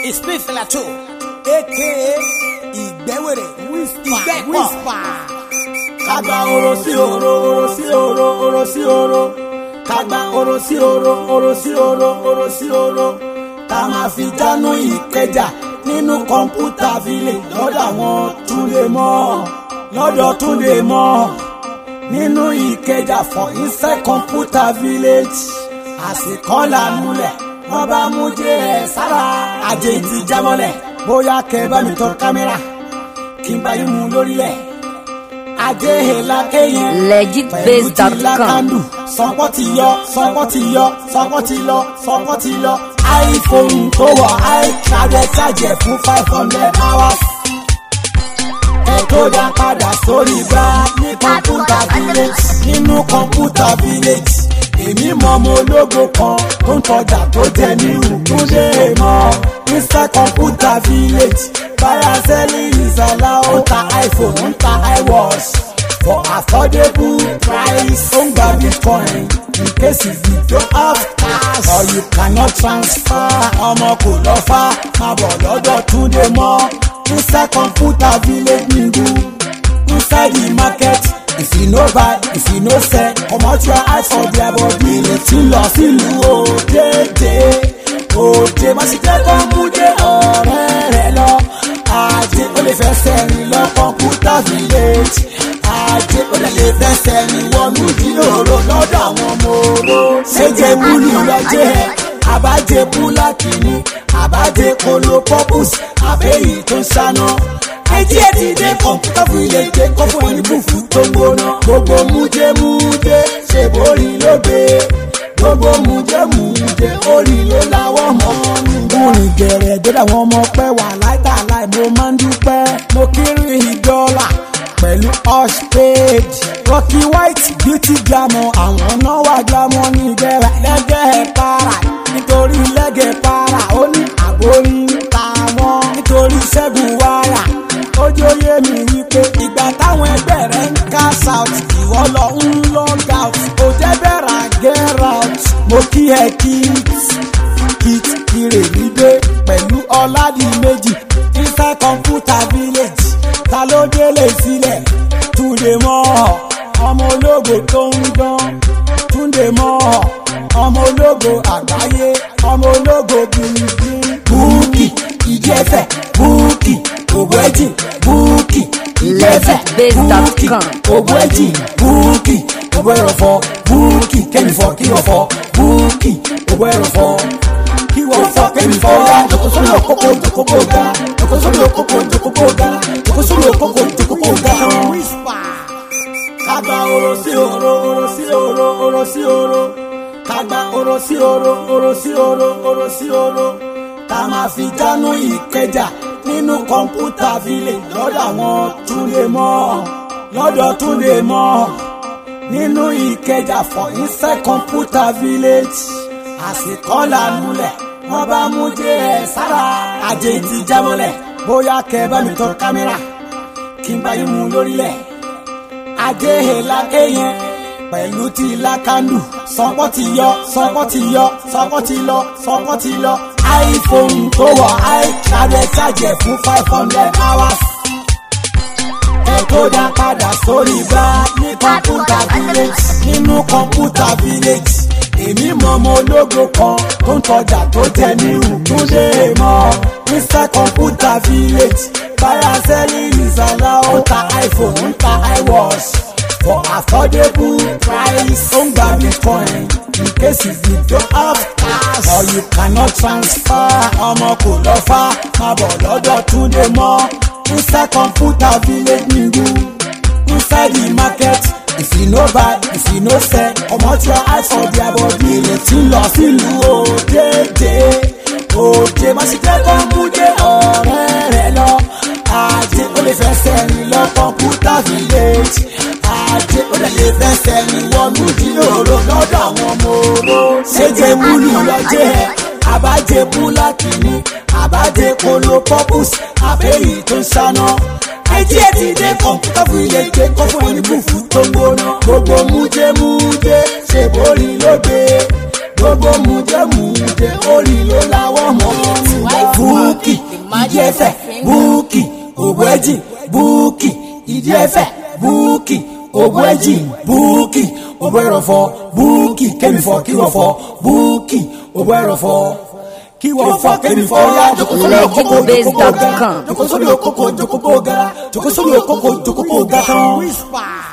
Smith Lato aka ìgbẹ́wèrè ìgbẹ́pọ̀. Kagba oro sí oro, oro sí oro, oro sí oro. Kagba oro sí oro, oro sí oro, oro sí oro. Tá máa fi jánu ìkẹjà nínú kọ̀ǹpútà village lọ́dọ̀ àwọn túnde mọ́. Lọ́dọ̀ túnde mọ́. Nínú ìkẹjà for inside kọ̀ǹpútà village. Àsìkò lànúlẹ̀ wọ́n bá mú jẹ́ ẹ̀ sára. Àjẹ́ ìtì jámọ́lẹ̀ bóyá kẹ́ bá mi tọ́ kámẹ́rà kí n bá yín mú lórílẹ̀ ajéhèlá kéyìn legitbase.com lákàndù sọpọ́ ti yọ sọpọ́ ti yọ sọpọ́ ti lọ sọpọ́ ti lọ iphone tó wọ̀ iCloud ṣàjẹ̀ fún five hundred hours ẹ tó dá padà sórí bá ní kọ̀ǹpútà village nínú kọ̀ǹpútà village èmi mọ ọmọ ológo kan tó ń tọjà tó jẹ ní ìkúndé mọ mr kọ̀ǹpútà village báyà sẹ́lì ìsàlá ó ta iphone ó ń ta iwatch for affordable price ó ń gba bitcoin in case you don't have cash or you cannot transfer ọmọ kò lọ fà máa bọ̀ lọ́dọ̀ túndé mọ́ mr kọ̀ǹpútà village nìgbù inside the market if you no buy if you no sell comot your eyes for their body ìrètí lọ sílùú òdèdè òdè má sì jẹ́ kó mú dé ọ̀rẹ́ rẹ̀ lọ ajé ó lè fẹsẹ̀ rìn lọ kọ̀ǹpútà village ajé ó lè lè fẹsẹ̀ rìn wọnú ìdílòrò lọ́dọ̀ àwọn ọmọ oró ṣéjẹ búlù lọ́jẹ́ ẹ̀ àbájẹ búlákì ni àbájẹ kolo purpus àbẹ́yì tó ń ṣáná ẹjí ẹ ti dé kọ̀ǹpútà fún ilé ìgbé kọ́ fún ẹni bùfú tó ń gbóná. gbogbo mújẹ mújẹ ṣe borí ló gbé gbogbo mújẹ mújẹ orí ló láwọ́ mọ́ nígbà. mo rìn gẹ̀rẹ̀ dé àwọn ọmọ pẹ́ wà láìta láì mo máa ń dúpẹ́ mo kiri dọ́là pẹ̀lú hush page rocky white beauty glamour àwọn náà wà glamour ní ìbẹ̀rẹ̀ lẹ́gẹ̀ẹ́ para nítorí lẹ́gẹ̀ẹ́ para ó ní àgbórí ń ta wọ́n nítorí ṣẹ́gun wáyà ojú oyè mi wípé ìgbà táwọn ẹgbẹ́ rẹ̀ ń cash out ìwọ lọ ń log out ó jẹ́ bẹ́ẹ̀rà get out mo kí ẹ kit kit ìrèmídé pẹ̀lú ọ̀làdì méjì inside computer village ta ló délé sílẹ̀ túnde mọ́ ọmọ ológo tó ń dán túnde mọ́ ọmọ ológo àgbáyé ọmọ ológo gbìngbìn búùkì ìdí ẹ̀fẹ̀ búùkì ògùn ẹ̀jì búùkì ìdí ẹ̀fẹ̀ búùkì ògùn ẹ̀jì búùkì ògùn ẹ̀rọ̀fọ̀ búùkì kẹ́mìfọ̀ kíwọ̀fọ̀ búùkì ògùn ẹ̀rọ̀fọ̀ kíwọ̀fọ̀ kẹ́mìfọ̀ ga jòkó sórí òkókó jòkókó ga jòkó sórí òkókó jòkókó ga jòkó sórí òkókó jòkókó ga. Kagba oro sí oro, oro sí oro, oro sí oro. Kagba oro sí oro, oro sí oro, oro sí oro. Tá máa fi jánu ìkẹjà nínú kọ̀ǹpútà village lọ́dọ̀ àwọn túnde mọ́. Lọ́dọ̀ túnde mọ́. Nínú ìkẹjà for inside kọ̀ǹpútà village. Àsìkò lànúlẹ̀ wọ́n bá mú jẹ́ ẹ̀ sára. Àjẹ́ ìtì jámọ́lẹ̀ bóyá kẹ́ bá mi tọ́ kámẹ́rà kí n bá yín mú lórílẹ̀ ajéhèlá kéyìn pẹ̀lú ti lákàndù sọpọ́ ti yọ sọpọ́ ti yọ sọpọ́ ti lọ sọpọ́ ti lọ iphone tó wọ̀ iCloud ṣàjẹ̀ fún five hundred hours ẹ tó dá padà sórí bá ní kọ̀ǹpútà village nínú kọ̀ǹpútà village èmi mọ ọmọ ológo kan tó ń tọjà tó jẹ ní ìkúndé mọ mr kọ̀ǹpútà village báyà sẹ́lì ìsàlá ó ta iphone ó ń ta iwatch for affordable price ó ń gba bitcoin in case you don't have cash or you cannot transfer ọmọ kò lọ fà máa bọ̀ lọ́dọ̀ túnde mọ́ mr kọ̀ǹpútà village nìgbù inside the market if you no buy if you no sell comot your eyes for their body ìrètí lọ sílùú òdèdè òdè má sì jẹ́ kó mú dé ọ̀rẹ́ rẹ̀ lọ ajé ó lè fẹsẹ̀ rìn lọ kọ̀ǹpútà village ajé ó lè lè fẹsẹ̀ rìn wọnú ìdílòrò lọ́dọ̀ àwọn ọmọ oró ṣéjẹ múlù lọ́jẹ́ ẹ̀ àbájẹ búlákì ni àbájẹ kolo purpus àbẹ́yì tó ń ṣáná ẹjí ẹ ti dé kọ̀ǹpútà fún ilé ìgbé kọ́ fún ẹni bùfú tó ń gbóná gbogbo mújẹ mújẹ ṣe borí ló gbé gbogbo mújẹ mújẹ orí ló láwọ́ mọ́ fún ìdí ẹ̀fẹ̀ búùkì òbú ẹ̀jì búùkì ìdí ẹ̀fẹ̀ búùkì òbú ẹ̀jì búùkì òbú ẹ̀rọ̀fọ̀ búùkì kẹ́mìfọ̀ kíwọ̀fọ̀ búùkì òbú ẹ̀rọ̀fọ̀ kíwọ̀fọ̀ kẹ́mìfọ̀ yá jokosori okoko jokoko gara jokosori okoko jokoko gara jokosori okoko jokoko gara. Whisper.